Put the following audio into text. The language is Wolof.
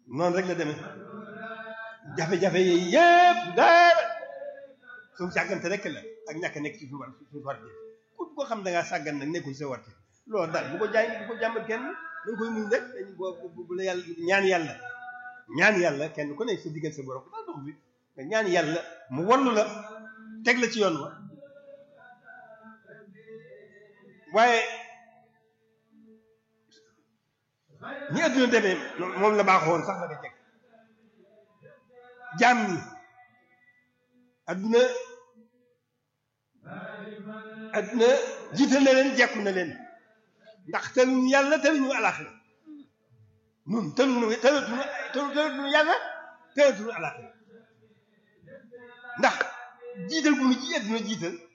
noonu rek la demee jafe-jafe yi yëpp dara suñu sàggante rek la ak ñàkk nekk ci suñu war suñu war def ku ko xam da ngaa sàggan nag nekkul sa warte loolu daal bu ko jaay bu ko jàmbat kenn da nga koy muñ rek dañ boo bu la yàlla ñaan yàlla ñaan yàlla kenn ku ne sa diggal sa borom daal dox bi nga ñaan yàlla mu wallu la teg la ci yoon wa waaye ñi adduna demee moom la baaxoon sax la ko jeg jaam ñi adduna adduna jiital na leen jekku na leen ndax tëluñu yàlla tëluñu alaxira nun tëluñu tëlatuñu tëlatuñu yàlla tëlatuñu alaxira ndax jiital bu nu ji adduna jiital